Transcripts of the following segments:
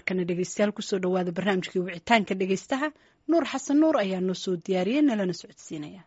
markana dhegeystayaal kusoo dhawaada barnaamijkii wicitaanka dhegeystaha nuur xasan nuur ayaa noo soo diyaariyey nalana socodsiinaya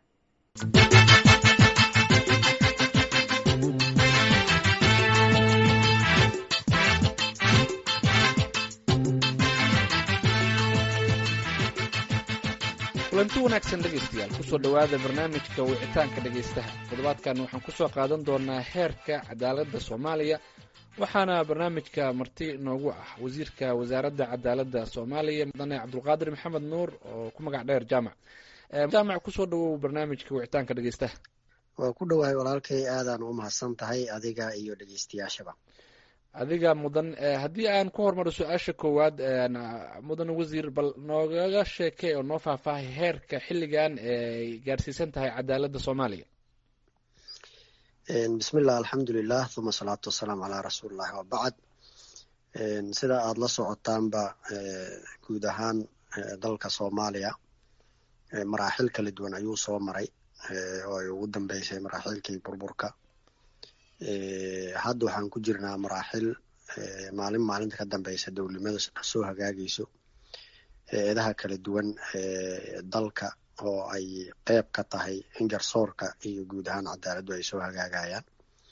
kulanti wanaagsan dhegaystayaal kusoo dhowaada barnaamijka wicitaanka dhegaystaha toddobaadkan waxaan kusoo qaadan doonaa heerka cadaaladda soomaaliya waxaana barnaamijka marti noogu ah wasiirka wasaaradda cadaaladda soomaaliya mudane cabdulqaadir maxamed nuur oo ku magac dheer jaamac jaamac kusoo dhawow barnaamijka wicitaanka dhegaystaha waa ku dhowahay walaalkay aadaan u mahadsan tahay adiga iyo dhegeystayaashaba adiga mudan haddii aan ku hormaro su-aasha koowaad mudan wasiir bal noogaga sheekay oo noo faahfaahay heerka xilligan ay gaarsiisan tahay cadaaladda soomaaliya bismillah alxamdulilah uma asalaatu wasalaamu calaa rasuulillahi wabacd sida aada la socotaanba guud ahaan dalka soomaaliya maraaxil kala duwan ayuu soo maray oo ay ugu dambeysay maraaxilkii burburka hadda waxaan ku jirnaa maraaxil maalin maalinta ka dambeysa dowlimada soo hagaagayso eedaha kala duwan dalka oo ay qeyb ka tahay in garsoorka iyo guud ahaan cadaaladdu ay soo hagaagayaan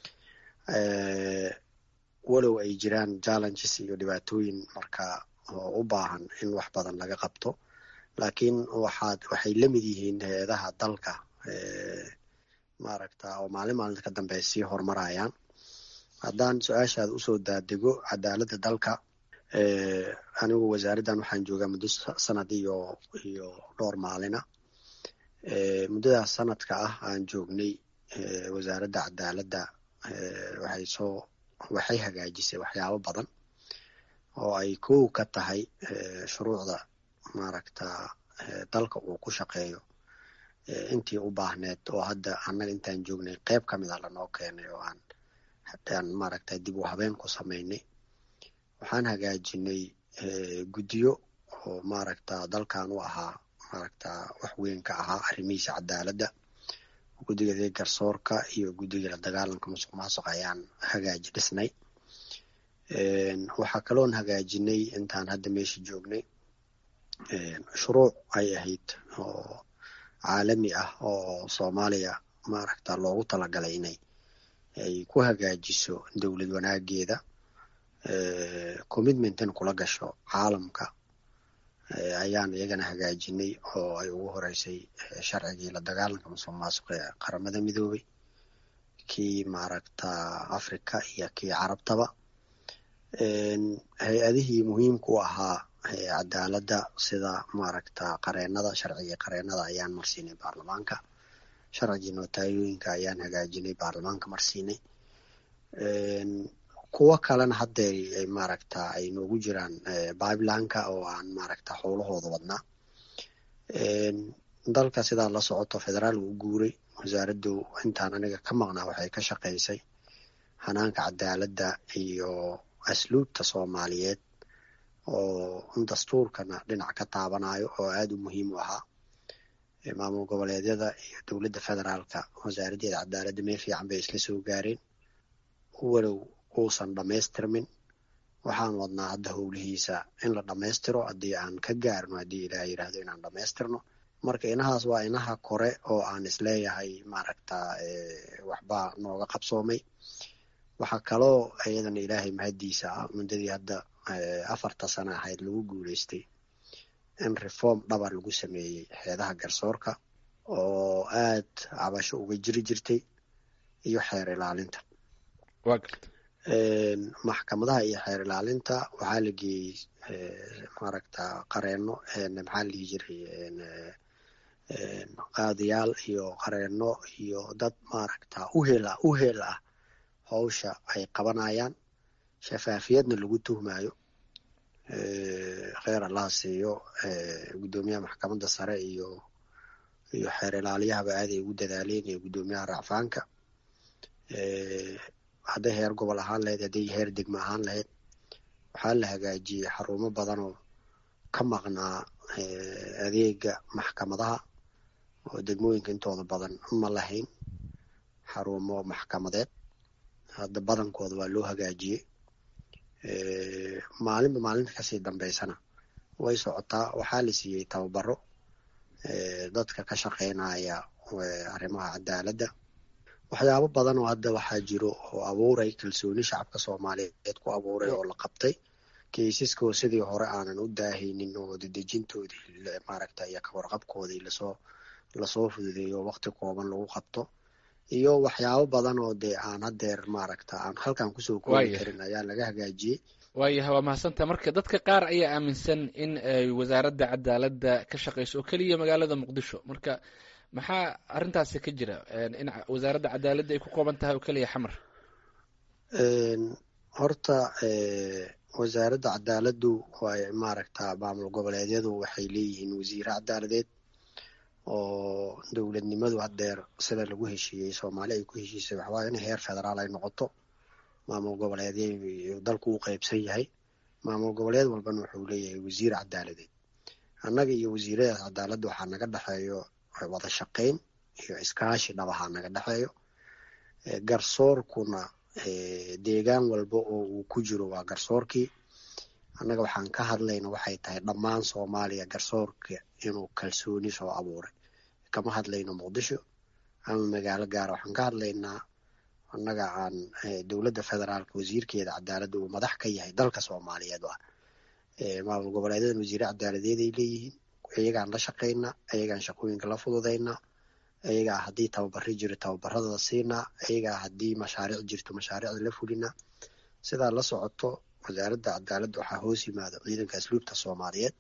walow ay jiraan challenges iyo dhibaatooyin marka oo u baahan in wax badan laga qabto laakiin waxaad waxay la mid yihiin hay-adaha dalka maaragta oo maalin maalinta ka dambe sii horumarayaan haddaan su-aashaada usoo daadego cadaaladda dalka anigu wasaaraddan waxaan joogaa muddo sanad iyo iyo dhowr maalina muddadaas sanadka ah aan joognay wasaaradda cadaaladda waxay soo waxay hagaajisay waxyaabo badan oo ay kow ka tahay shuruucda maaragta dalka uu ku shaqeeyo intii u baahneed oo hadda annaga intaan joognay qeyb ka mid a lanoo keenay oo aan aan maaragta dib u habeen ku samaynay waxaan hagaajinay guddiyo oo maaragta dalkan u ahaa maaragta wax weyn ka ahaa arrimihiisa cadaaladda guddiga dee garsoorka iyo guddiga la dagaalanka musuq maasuq ayaan hagaaji dhisnay waxaa kaloon hagaajinay intaan hadda meesha joognay shuruuc ay ahayd oo caalami ah oo soomaaliya maaragta loogu talagalay inay ay ku hagaajiso dowlad wanaageeda commitmentan kula gasho caalamka ayaan iyagana hagaajinay oo ay ugu horeysay sharcigii la dagaalanka musuq maasuq ee qaramada midoobay kii maaragta africa iyo kii carabtaba hay-adihii muhiimka u ahaa cadaaladda sida maaragta qareenada sharcigii qareenada ayaan marsiinay baarlamaanka sharcigii nootayooyinka ayaan hagaajinay baarlamaanka marsiinay kuwo kalena haddeer maaragta ay noogu jiraan bibelanka oo aan maaragta howlahooda wadnaa dalka sidaa la socoto federaal uu guuray wasaaraddu intaan aniga ka maqnaa waxay ka shaqaysay hanaanka cadaaladda iyo asluubta soomaaliyeed oo dastuurkana dhinac ka taabanayo oo aada u muhiim u ahaa maamul goboleedyada iyo dowladda federaalka wasaaraddeeda cadaaladda meel fiican bay isla soo gaareen walow uusan dhammaystirmin waxaan wadnaa hadda howlihiisa in la dhammaystiro haddii aan ka gaarno haddii ilaah yidhaahdo inaan dhammaystirno marka inahaas waa inaha kore oo aan isleeyahay maaragta waxbaa nooga qabsoomay waxaa kaloo iyadana ilaahay mahaddiisa ah muddadii hadda afarta sana ahayd lagu guuleystay in reform dhaba lagu sameeyey xeedaha garsoorka oo aad cabasho uga jiri jirtay iyo xeer ilaalinta maxkamadaha iyo xeer ilaalinta waxaa la geeyey maaragta qareeno maxaa la dhihi jiray qaadiyaal iyo qareeno iyo dad maaragta uhela uhel ah howsha ay qabanayaan shafaafiyadna lagu tuhmayo kheer allaha siiyo guddoomiyaha maxkamadda sare iyo iyo xeer ilaaliyahaba aaday ugu dadaaleen iyo guddoomiyaha racfaanka hadday heer gobol ahaan lahayd hadday heer degmo ahaan lahayd waxaa la hagaajiyey xarumo badanoo ka maqnaa adeega maxkamadaha oo degmooyinka intooda badan ma lahayn xarumo maxkamadeed hadda badankooda waa loo hagaajiyey maalinba maalinta kasii dambeysana way socotaa waxaa la siiyey tababaro dadka ka shaqeynaya arrimaha cadaaladda waxyaabo badan oo hadda waxaa jiro oo abuuray kalsooni shacabka soomaaliyeed ku abuuray oo la qabtay kaysaskoo sidii hore aanan u daahaynin oo dedejintoodii maaragta iyo kawarqabkoodii lasoo lasoo fududeeyo waqti kooban lagu qabto iyo waxyaabo badan oo dee aan hadeer maaragta aan halkan kusoo koobi karin ayaa laga hagaajiyey waayahay waa mahadsantaha marka dadka qaar ayaa aaminsan in ay wasaaradda cadaaladda ka shaqeyso oo keliya magaalada muqdisho marka maxaa arrintaasi ka jira in wasaaradda cadaaladda ay ku kooban tahay oo keliya xamar horta wasaaradda cadaaladdu way maaragta maamul goboleedyadu waxay leeyihiin wasiire cadaaladeed oo dowladnimadu hadeer sida lagu heshiiyey soomaali ay ku heshiisay waxawaaya in heer federaal ay noqoto maamul goboleedya dalku u qeybsan yahay maamul goboleed walbana wuxuu leeyahay wasiir cadaaladeed annaga iyo wasiiradaas cadaaladda waxaa naga dhexeeyo wada shaqeyn iyo iskaashi dhabahaa naga dhexeeyo garsoorkuna deegaan walba oo uu ku jiro waa garsoorkii annaga waxaan ka hadlayna waxay tahay dhammaan soomaaliya garsoorka inuu kalsooni soo abuuray kama hadlayno muqdisho ama magaalo gaara waxaan ka hadlaynaa annaga aan dowladda federaalka wasiirkeeda cadaaladda uu madax ka yahay dalka soomaaliyeed ah maamul goboleedadan wasiire cadaaladeed ay leeyihiin iyagaan la shaqaynaa iyagaan shaqooyinka la fududaynaa iyagaa haddii tababari jiro tababaradada siinaa iyagaa haddii mashaariic jirto mashaariicda la fulinaa sidaa la socoto wasaaradda cadaaladda waxaa hoos yimaada ciidanka asluubta soomaaliyeed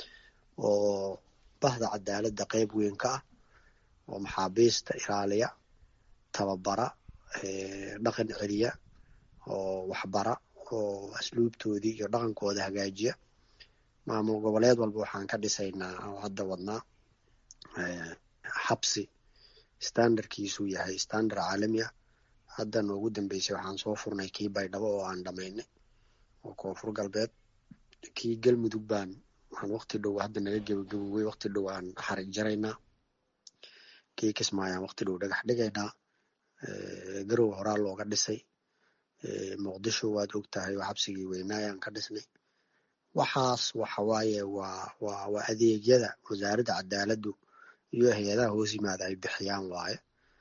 oo bahda cadaaladda qeyb weyn ka ah oo maxaabiista ilaaliya tababara dhaqan celiya oo waxbara oo asluubtoodii iyo dhaqankooda hagaajiya maamul goboleed walba waxaan ka dhisaynaa oo hadda wadnaa xabsi standardkiisuu yahay standard caalami ah hadda noogu dambeysay waxaan soo furnay kii baydhabo oo aan dhamaynay oo koonfur galbeed kii galmudug baan aan waqti dhow hadda naga gebagabowey waqti dhow aan xarig jaraynaa kii kismaayaan waqti dhow dhagax dhigaynaa garow horaa looga dhisay muqdisho waad og tahay oo xabsigii weynaayaan ka dhisnay waxaas waxawaaye waa waa waa adeegyada wasaaradda cadaaladdu iyo hay-adaha hoos yimaada ay bixiyaan waaye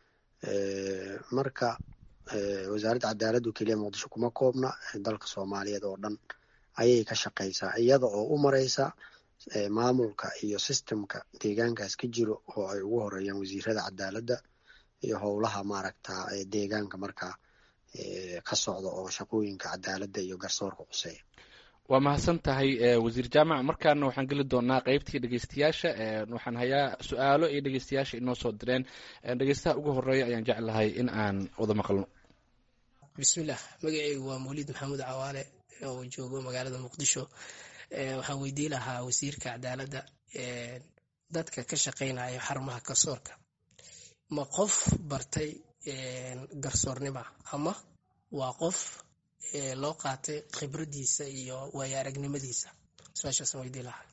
marka wasaaradda cadaaladdu keliya muqdisho kuma koobna dalka soomaaliyeed oo dhan ayay ka shaqaysaa iyada oo u mareysa maamulka iyo sistemka deegaankaas ka jiro oo ay ugu horeeyaan wasiirada cadaaladda iyo howlaha maaragta deegaanka markaa ka socda oo shaqooyinka cadaaladda iyo garsoorka quseeya waa mahadsan tahay wasiir jaamac markaana waxaan geli doonaa qeybtii dhegeystayaasha waxaan hayaa su-aalo iyo dhegeystayaasha inoo soo direen dhegeystaha ugu horeeya ayaan jeclahay in aan wada maqlno bismillaah magaceygu waa mawlid maxamuud cawaale oo joogo magaalada muqdisho waxaan weydii lahaa wasiirka cadaaladda dadka ka shaqeynaya xarumaha garsoorka ma qof bartay garsoornima ama waa qof loo qaatay khibradiisa iyo waayo aragnimadiisa su-aashaasaan weydii lahaa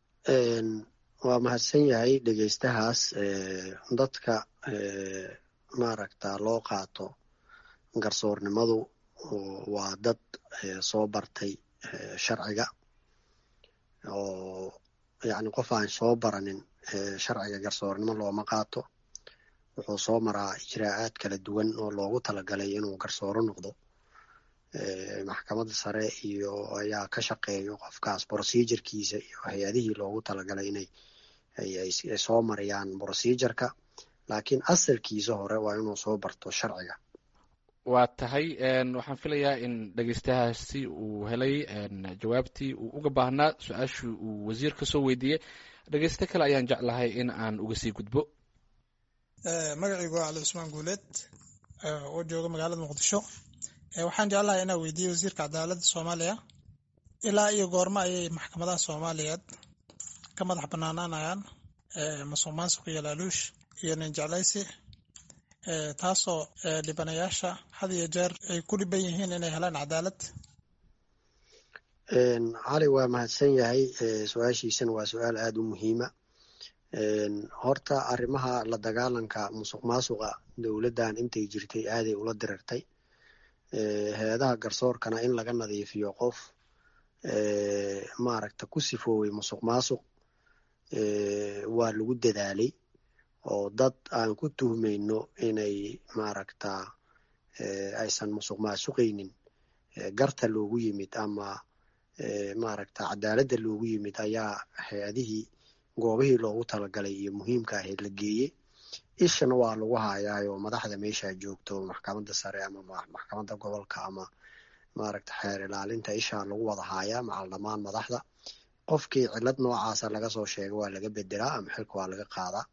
waa mahadsan yahay dhegeystahaas dadka maaragta loo qaato garsoornimadu waa dad soo bartay sharciga oo yacni qof aan soo baranin sharciga garsoornimo looma qaato wuxuu soo maraa ijraa'aad kala duwan oo loogu talagalay inuu garsooro noqdo maxkamadda sare iyo ayaa ka shaqeeyo qofkaas procedurkiisa iyo hay-adihii loogu talagalay inay ay soo mariyaan procedureka laakiin asalkiisa hore waa inuu soo barto sharciga waa tahay waxaan filayaa in dhegeystahaasi uu helay jawaabtii uu uga baahnaa su-aashii uu wasiir ka soo weydiiyey dhegeyste kale ayaan jeclahay in aan uga sii gudbo magacaygu waa cali cusmaan guuleed oo jooga magaalada muqdisho waxaan jeclahay inaa weydiiyey wasiirka cadaaladda soomaaliya ilaa iyo goormo ayay maxkamadaha soomaaliyeed ka madax banaanaanayaan masuq maasuq iyo laaluush iyo ninjeclaysi taasoo dhibanayaasha had iyo jeer ay ku dhiban yihiin inay helaan cadaalad cali waa mahadsan yahay su-aashiisana waa su-aal aada u muhiima horta arrimaha la dagaalanka musuq maasuqa dowladdan intay jirtay aaday ula dirirtay hay-adaha garsoorkana in laga nadiifiyo qof maaragta ku sifooway musuq maasuq waa lagu dadaalay oo dad aan ku tuhmayno inay maaragta aysan musuq maasuqaynin garta loogu yimid ama maaragta cadaaladda loogu yimid ayaa hay-adihii goobihii loogu talagalay iyo muhiimka ahayd la geeyey ishana waa lagu hayaayo madaxda meesha joogto maxkamadda sare ama maxkamadda gobolka ama maaragta xeer ilaalinta ishaa lagu wada haayaa macal dhammaan madaxda qofkii cilad noocaasa laga soo sheega waa laga bedelaa ama xilka waa laga qaadaa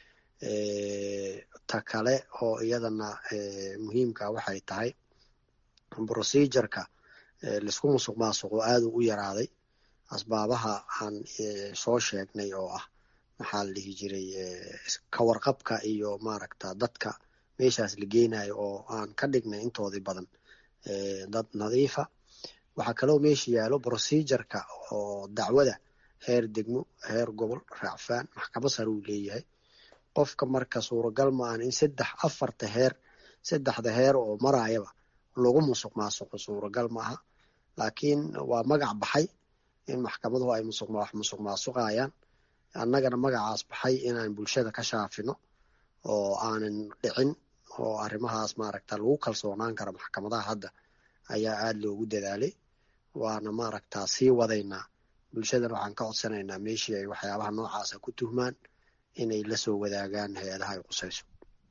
ta kale oo iyadana muhiimka waxay tahay procedureka laisku musuq maasuqo aad u yaraaday asbaabaha aan soo sheegnay oo ah maxaa la dhihi jiray kawarqabka iyo maaragta dadka meeshaas la geenayo oo aan ka dhignay intoodii badan dad nadiifa waxaa kaloo meesha yaalo procedureka oo dacwada heer degmo heer gobol raacfaan maxkamad sare uu leeyahay qofka marka suuragal maahan in saddex afarta heer saddexda heer oo maraayaba lagu musuq maasuqo suuragal maaha laakiin waa magac baxay in maxkamaduhu ay wax musuq maasuqayaan annagana magacaas baxay inaan bulshada ka shaafino oo aanan dhicin oo arrimahaas maaragta lagu kalsoonaan karo maxkamadaha hadda ayaa aad loogu dadaalay waana maaragta sii wadaynaa bulshadana waxaan ka codsanaynaa meeshii ay waxyaabaha noocaasa ku tuhmaan inay la soo wadaagaan hay-adaha ay qusayso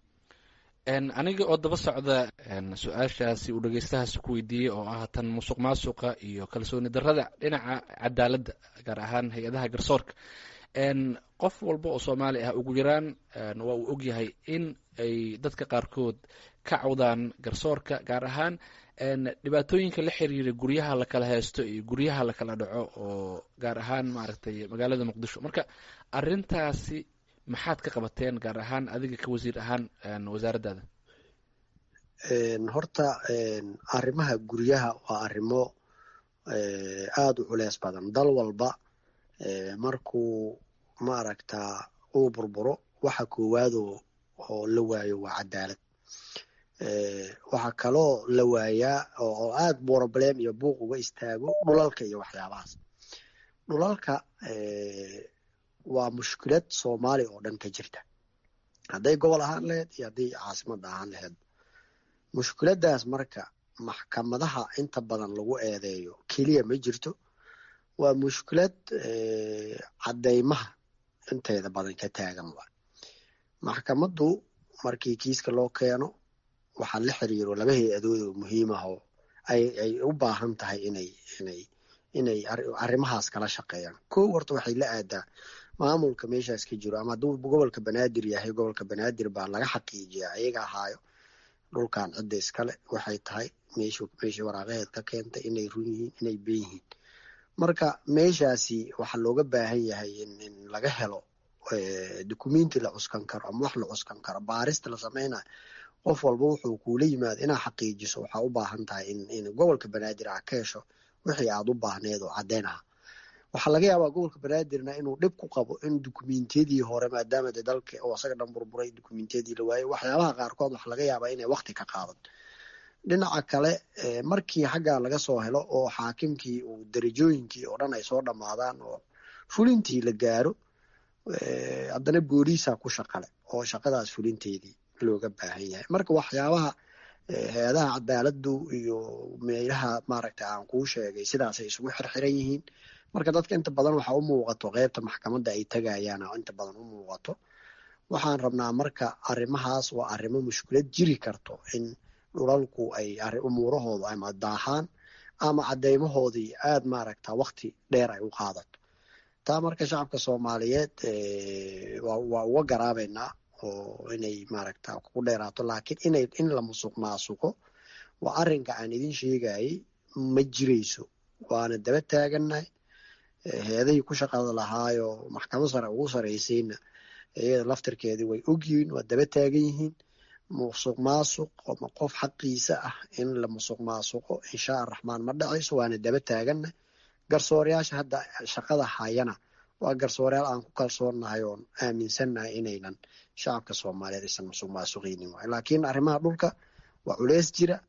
aniga oo daba socda su-aashaasi uu dhegeystahaasi ku weydiiyey oo ah tan musuq maasuqa iyo kalsooni darrada dhinaca cadaaladda gaar ahaan hay-adaha garsoorka qof walba oo soomaali ah ugu yaraan waa uu ogyahay in ay dadka qaarkood ka cawdaan garsoorka gaar ahaan dhibaatooyinka la xiriira guryaha lakala haysto iyo guryaha lakala dhaco oo gaar ahaan maaragtay magaalada muqdisho marka arintaasi maxaad ka qabateen gaar ahaan adiga ka wasiir ahaan wasaaraddaada horta arrimaha guryaha waa arrimo aada u culeys badan dal walba markuu maaragta uu burburo waxa koowaado oo la waayo waa cadaalad waxaa kaloo la waayaa oo aada problem iyo buuq uga istaago dhulalka iyo waxyaabahaas dhulalka waa mushkilad soomaali oo dhan ka jirta hadday gobol ahaan laheyd iyo hadday caasimada ahaan laheyd mushkiladdaas marka maxkamadaha inta badan lagu eedeeyo keliya ma jirto waa mushkilad caddeymaha inteeda badan ka taagan waa maxkamaddu markii kiiska loo keeno waxaa la xiriiro laba hay-adood oo muhiim ah oo ay ay u baahan tahay inay inay inay arrimahaas kala shaqeeyaan kow horta waxay la aadaa maamulka meeshaas ka jiro ama hadduu gobolka banaadir yahay gobolka banaadir baa laga xaqiijiyaa ayaga ahaayo dhulkan cidda iskale waxay tahay meeshu meeshii waraaqaheed ka keentay inay run yihiin inay ben yihiin marka meeshaasi waxaa looga baahan yahay in in laga helo dukumenti la cuskan karo ama wax la cuskan karo baarista la sameynayo qof walba wuxuu kuula yimaado inaa xaqiijiso waxaa u baahan tahay in in gobolka banaadir ah ka hesho wixii aad u baahneed oo caddeyn aha waxaa laga yaabaa gobolka banaadirna inuu dhib ku qabo in dukumentiyadii hore maadaama de dalka oo asaga dhan burburay dukumentiyadii la waayey waxyaabaha qaarkood waxaa laga yaabaa inay wakti ka qaadan dhinaca kale markii xaggaa laga soo helo oo xaakimkii uu darajooyinkii oo dhan ay soo dhammaadaan oo fulintii la gaaro haddana booliisa ku shaqale oo shaqadaas fulinteedii looga baahan yahay marka waxyaabaha hay-adaha cadaaladdu iyo meelaha maaragta aan kuu sheegay sidaasay isugu xirxiran yihiin marka dadka inta badan waxa u muuqato qeybta maxkamadda ay tagayaan oo inta badan u muuqato waxaan rabnaa marka arrimahaas waa arrimo mushkilad jiri karto in dhulalku ay umuurahooda ama daahaan ama cadeymahoodii aada maaragta wakti dheer ay u qaadato taa marka shacabka soomaaliyeed waa uga garaabeynaa oo inay maaragta ku dheeraato laakiin inay in la musuq maasuqo waa arrinka aan idin sheegayay ma jirayso waana daba taagannahay hay-adihii ku shaqada lahaayo maxkamad sare ugu saraysayna iyada laftirkeedii way ogyihiin waa daba taagan yihiin musuq maasuq ama qof xaqiisa ah in la musuq maasuqo insha araxmaan ma dhacayso waana daba taagannahay garsoorayaasha hadda shaqada hayana waa garsoorayaal aan ku kalsoonnahay oon aaminsannahay inaynan shacabka soomaaliyeed aysan musuq maasuqeynin waay laakiin arrimaha dhulka waa culeys jira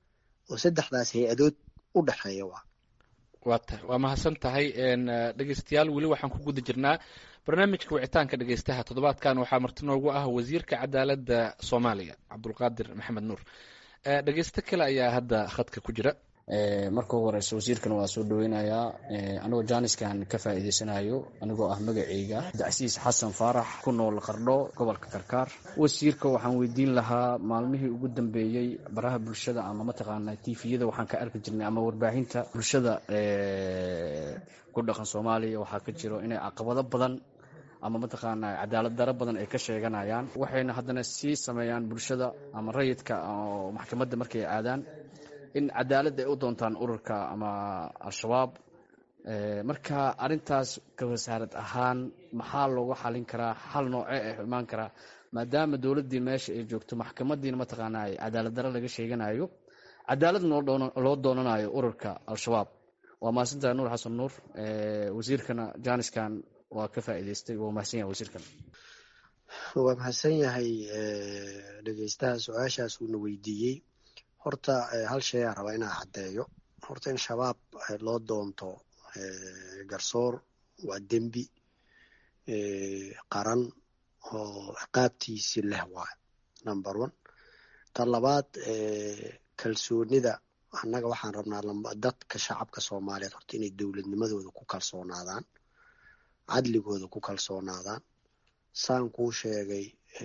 oo saddexdaas hay-adood u dhexeeya waa waa tahay waa mahadsan tahay dhegeystayaal weli waxaan ku guda jirnaa barnaamijka wicitaanka dhegeystaha toddobaadkan waxaa marti noogu ah wasiirka cadaaladda soomaaliya cabdulqaadir maxamed nuur dhegeysto kale ayaa hadda khadka ku jira marka ugu horeysa wasiirkan waa soo dhaweynayaa anigoo jaaniskan ka faa'iideysanayo anigoo ah magaceyga dacsiis xasan faarax ku nool qardho gobolka karkaar wasiirka waxaan weydiin lahaa maalmihii ugu dambeeyey baraha bulshada ama mataqaana tifiyada waxaan ka arki jirnay ama warbaahinta bulshada ku dhaqan soomaaliya waxaa ka jiro inay caqabado badan ama mataqaana cadaalad daro badan ay ka sheeganayaan waxayna haddana sii sameeyaan bulshada ama rayidka oo maxkamadda markay aadaan in cadaalad ay u doontaan ururka ama al-shabaab marka arintaas ka wasaarad ahaan maxaa loogu xalin karaa xal noocee ah imaan karaa maadaama dowladdii meesha ay joogto maxkamadiina mataqaana ay cadaalad daro laga sheeganayo cadaalad loo doonanayo ururka al-shabaab waa mahadsantahay nuur xasan nuur wasiirkana jaaniskan waa ka faa'iideystay waa mahadsan yahay wasiirkan waa mahadsan yahay dhegeystaha su-aashaas uuna weydiiyey horta hal shay aan rabaa inaa caddeeyo horta in shabaab loo doonto garsoor waa dembi qaran oo ciqaabtiisi leh waay number one ta labaad kalsoonida annaga waxaan rabnaa dadka shacabka soomaaliyeed horta inay dowladnimadooda ku kalsoonaadaan cadligooda ku kalsoonaadaan saan kuu sheegay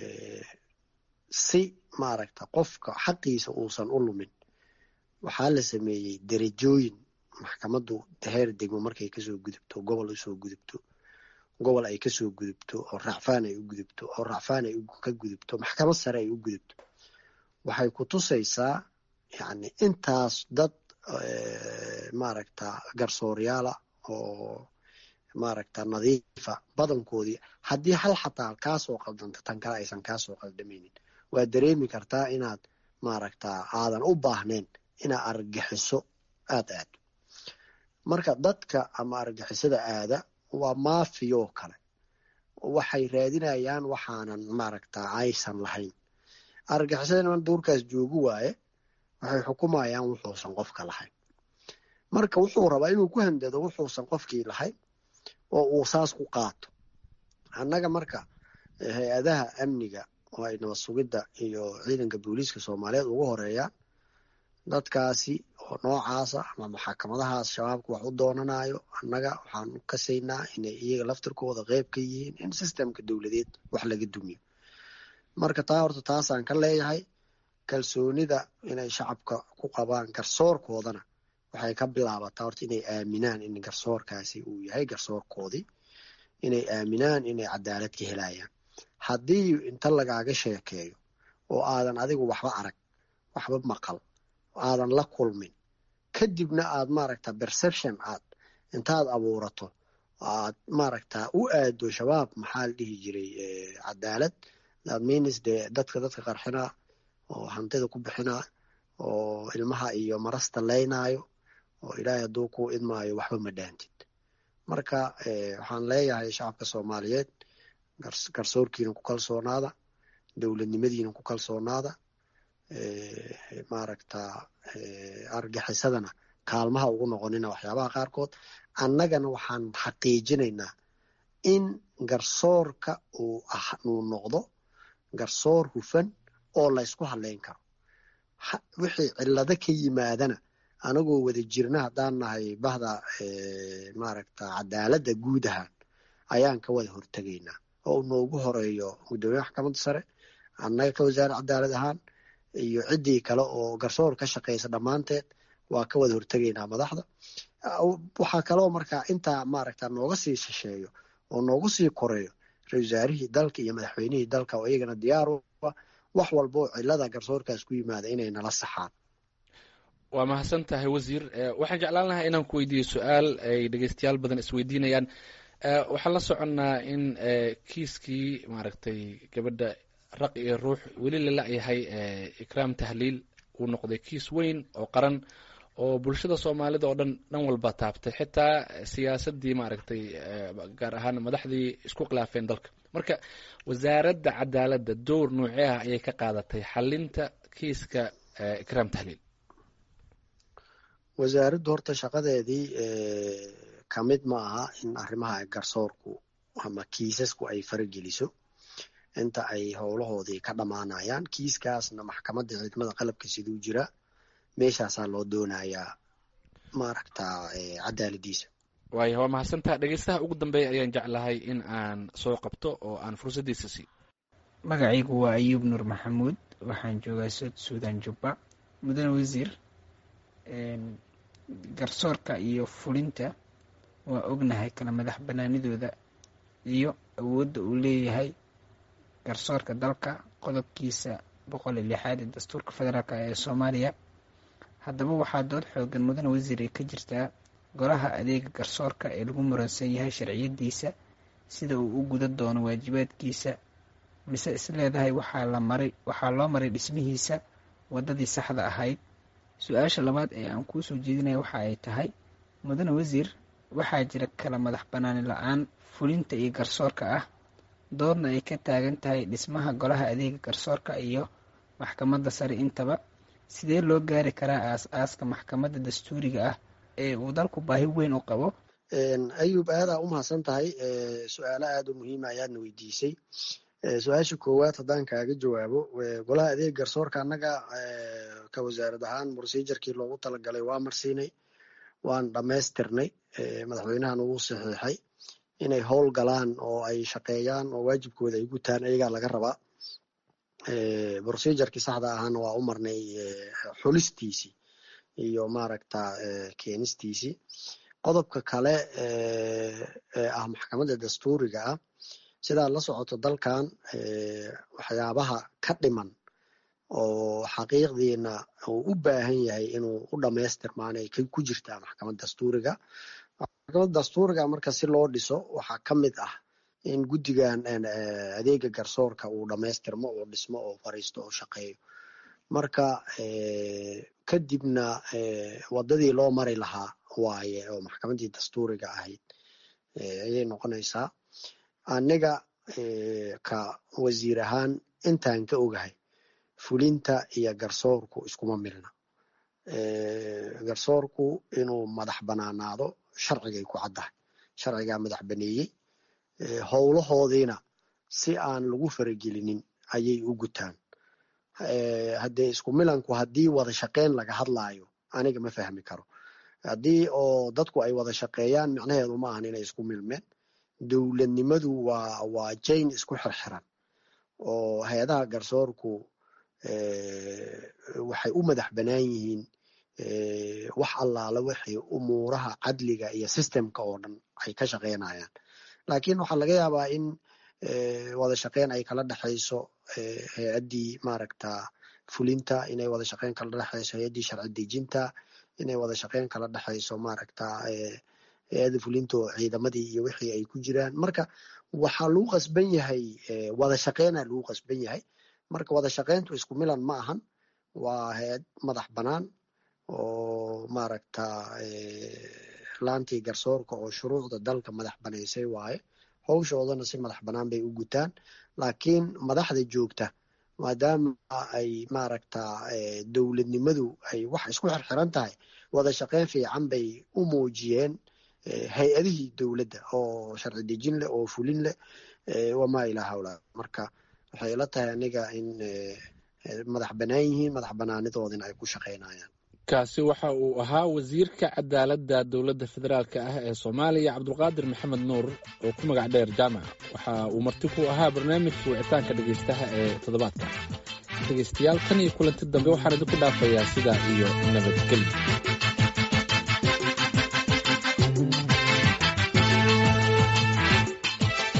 si maaragta qofka xaqiisa uusan u lumin waxaa la sameeyey derajooyin maxkamaddu heer degmo markay kasoo gudubto gobol usoo gudubto gobol ay kasoo gudubto oo racfaan ay u gudubto oo racfaan ay ka gudubto maxkamad sare ay u gudubto waxay ku tusaysaa yani intaas dad maaragta garsooryaala oo maaragta nadiifa badankoodii haddii hal xataa kaasoo qaldanta tan kale aysan kaasoo qaldamaynin waa dareemi kartaa inaad maaragta aadan u baahnayn inaad argagixiso aad aado marka dadka ama argagixisada aada waa maafiyoo kale waxay raadinayaan waxaanan maaragta aysan lahayn argagixisada niman duurkaas joogu waaye waxay xukumayaan wuxuusan qofka lahayn marka wuxuu rabaa inuu ku handado wuxuusan qofkii lahayn oo uu saas ku qaato annaga marka hay-adaha amniga oo ay nabad sugidda iyo ciidanka booliiska soomaaliyeed ugu horeeyaan dadkaasi oo noocaasa ama maxakamadahaas shabaabka wax u doonanayo annaga waxaan kasaynaa inay iyaga laftirkooda qeyb ka yihiin in sistemka dowladeed wax laga dumiyo marka taa horta taasaan ka leeyahay kalsoonida inay shacabka ku qabaan garsoorkoodana waxay ka bilaabataa horta inay aaminaan in garsoorkaasi uu yahay garsoorkoodii inay aaminaan inay cadaalad ka helayaan haddii inta lagaaga sheekeeyo oo aadan adigu waxba arag waxba maqal aadan la kulmin kadibna aad maaragta perception aad intaad abuurato aad maaragta u aado shabaab maxaa la dhihi jiray cadaalad that means dee dadka dadka qarxinaa oo hantida ku bixinaa oo ilmaha iyo marasta leynaayo oo ilaahay hadduu ku idmaayo waxba ma dhaantid marka waxaan leeyahay shacabka soomaaliyeed garsoorkiina ku kalsoonaada dowladnimadiina ku kalsoonaada maaragta argaxisadana kaalmaha ugu noqonina waxyaabaha qaarkood annagana waxaan xaqiijinaynaa in garsoorka uu uu noqdo garsoor hufan oo laysku hadleyn karo wixii cillado ka yimaadana anagoo wada jirna haddaan nahay bahda maaragta cadaaladda guud ahaan ayaan ka wada hortegaynaa oo noogu horeeyo guddoomiye maxkamadda sare annaga ka wasaare cadaalad ahaan iyo ciddii kale oo garsoor ka shaqeysa dhammaanteed waa ka wada hortegaynaa madaxda waxaa kaloo markaa intaa maaragta nooga sii shisheeyo oo noogu sii koreeyo ra-isul wasaarihii dalka iyo madaxweynihii dalka oo iyagana diyaar u ah wax walba oo cillada garsoorkaas ku yimaada inay nala saxaan waa mahadsan tahay wasiir waxaan jeclaan lahaa inaan ku weydiiyo su-aal ay dhegeystayaal badan isweydiinayaan waxaan la soconnaa in kiiskii maaragtay gabadha raq iyo ruux weli la la-yahay ikraam tahliil uu noqday kiis weyn oo qaran oo bulshada soomaalida oo dhan dhan walba taabtay xitaa siyaasadii maaragtay gaar ahaan madaxdii isku khilaafeen dalka marka wasaaradda cadaaladda dowr noocee ah ayay ka qaadatay xalinta kiiska ikraam tahliil wasaaraddu horta shaqadeedii ka mid ma aha in arrimaha garsoorku ama kiisasku ay farageliso inta ay howlahoodii ka dhammaanayaan kiiskaasna maxkamadda ciidamada qalabka siduu jira meeshaasaa loo doonayaa maaragta cadaaladiisa waaya waa mahadsantaha dhegeystaha ugu dambeeya ayaan jeclahay in aan soo qabto oo aan fursaddiisa siiyo magacaygu waa ayuub nuur maxamuud waxaan joogaa sood suudan jubba mudane wasiir garsoorka iyo fulinta waa ognahay kala madax banaanidooda iyo awoodda uu leeyahay garsoorka dalka qodobkiisa boqol iyo lixaad ee dastuurka federaalk ee soomaaliya haddaba waxaa dood xoogan mudane wasiir ay ka jirtaa golaha adeega garsoorka ee lagu muransan yahay sharciyadiisa sida uu u guda doono waajibaadkiisa mise isleedahay waxaa la maray waxaa loo maray dhismihiisa waddadii saxda ahayd su-aasha labaad ee aan kuu soo jeedinaya waxa ay tahay mudane wasiir waxaa jira kala madax banaani la-aan fulinta iyo garsoorka ah doodna ay ka taagan tahay dhismaha golaha adeega garsoorka iyo maxkamadda sare intaba sidee loo gaari karaa aas-aaska maxkamadda dastuuriga ah ee uu dalku baahi weyn u qabo ayub aadaa u mahadsan tahay su-aalo aada u muhiima ayaadna weydiisay su-aasha koowaad haddaan kaaga jawaabo golaha adeeg garsoorka annaga ka wasaarad ahaan procedurkii loogu talagalay waa marsiinay waan dhammaystirnay madaxweynahan uu saxiixay inay howl galaan oo ay shaqeeyaan oo waajibkooda ay gutaan ayagaa laga rabaa procedurkii saxda ahaana waa u marnay xulistiisii iyo maaragta keenistiisii qodobka kale ee ah maxkamadda dastuuriga ah sidaad la socoto dalkan waxyaabaha ka dhiman oo xaqiiqdiina uu u baahan yahay inuu u dhamaystirmaan ay ku jirtaa maxkamad dastuuriga maxkamad dastuuriga marka si loo dhiso waxaa ka mid ah in guddigan adeega garsoorka uu dhamaystirmo oo dhismo oo fariisto oo shaqeeyo marka kadibna waddadii loo mari lahaa waaye oo maxkamaddii dastuuriga ahayd ayay noqonaysaa aniga ka wasiir ahaan intaan ka ogahay fulinta iyo garsoorku iskuma milna garsoorku inuu madax banaanaado sharcigay ku caddahay sharcigaa madax baneeyey howlahoodiina si aan lagu faragelinin ayay u gutaan haddee isku milanku haddii wada shaqeyn laga hadlaayo aniga ma fahmi karo haddii oo dadku ay wada shaqeeyaan micnaheedu ma ahan inay isku milmeen dowladnimadu waa waa jain isku xirxiran oo hay-adaha garsoorku waxay u madax banaan yihiin wax allaala wixii umuuraha cadliga iyo systemka oo dhan ay ka shaqeynayaan laakiin waxaa laga yaabaa in wada shaqeyn ay kala dhexayso hay-addii maaragta fulinta inay wada shaqeyn kala dhexayso hay-addii sharci dejinta inay wada shaqeyn kala dhexayso maaragta hay-adda fulinta oo ciidamadii iyo wixii ay ku jiraan marka waxaa lagu qasban yahay wada shaqeyna lagu qasban yahay marka wada shaqeyntu isku milan ma ahan waa hay-ad madax banaan oo maaragta laantii garsoorka oo shuruucda dalka madax banaysay waaye howshoodana si madax banaan bay u gutaan laakiin madaxda joogta maadaama ay maaragta dowladnimadu ay wax isku xirxiran tahay wada shaqeyn fiican bay u muujiyeen hay-adihii dowladda oo sharci dejin leh oo fulin leh wamaa ilaa hawla marka waxay ila tahay aniga in madax banaan yihiin madax banaanidoodina ay ku shaqeynayaan kaasi waxa uu ahaa wasiirka cadaaladda dowladda federaalka ah ee soomaaliya cabdulqaadir maxamed nuur oo ku magac dheer jaamac waxa uu marti ku ahaa barnaamijka wicitaanka dhegeystaha ee toddobaadka dhegeystayaal tan iyo kulanti dambe waxaan idinku dhaafayaa sidaa iyo nabadgelyo